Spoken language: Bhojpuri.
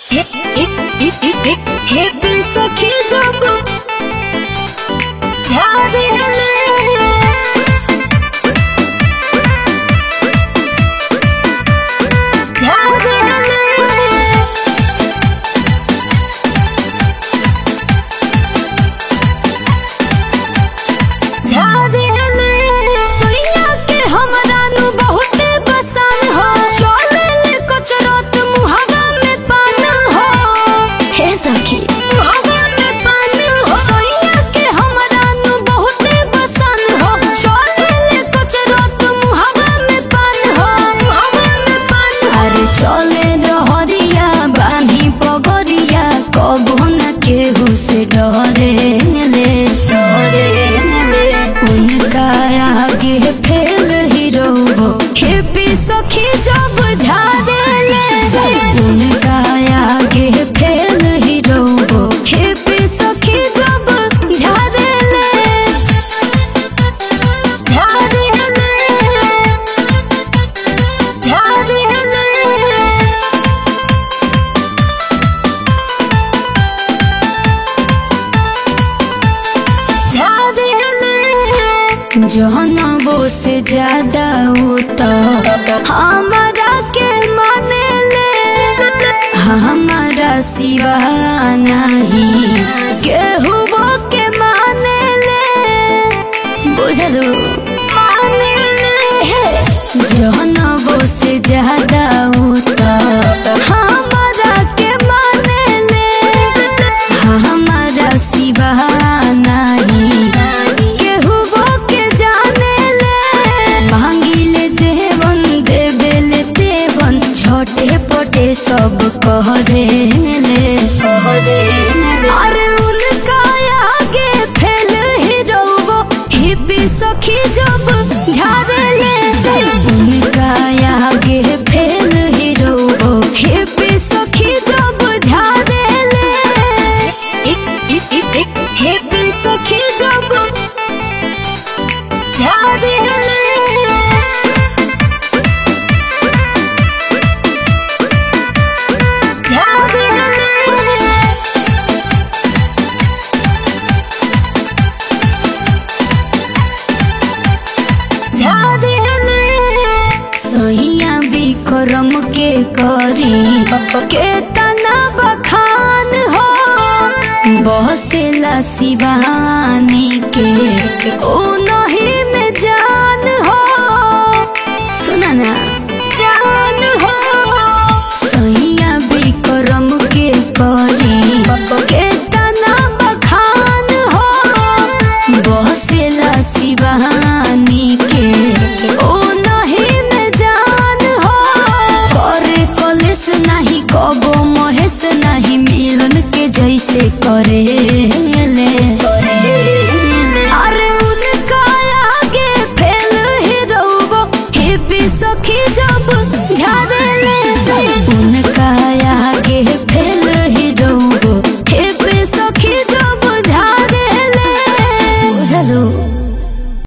हेपी सखी जब झाड़ेले झाड़ेले झाड़ेले सुइया के हमरा नु बहुते पसंद हो चलेले कचरत मुहावा में पान हो हे सखी मुहावा में पान हो सुइया के हमरा नु बहुते पसंद हो चलेले कचरत मुहावा में पान हो मुहावा में पान अरे चले रहरिया बानी पगरिया कबो न केहू से डरे ले डरे ले उनका आगे फेल हीरो हो हेपी सखी जब झाड़े ले उनका आगे फेल हीरो हो हेपी सखी जब झाड़े ले झाड़े ले झाड़े ले जहनबो से ज्यादा हो तो हमारा के माने ले हमारा सिवा नहीं केहू के माने ले बुझलो माने ले जहनबो से ज्यादा हो तो हमारा के माने ले हमारा सिवा नहीं केहू के जाने ले मांगिले जेवन देवेले तेवन छोटे पोटे सब कहरे ले अरे उनका आगे फैल हीरो हिपी सखी जब झाड़े ले उनका आगे फैल हीरो हिपी सखी जब झाड़े ले हिपी सखी जब झाड़े ले झाड़े ले झाड़ेले सोहिया बिक्रम के करी के तना बखान हो बसेला शिवानी के ओ नहीं में जान हो सुना ना जान हो सोहिया बिक्रम के करी के तना बखान हो बसेला शिवानी के ओ नहीं में जान हो करे कलेस नहीं कबो महेश नहीं मिलन के जैसे करे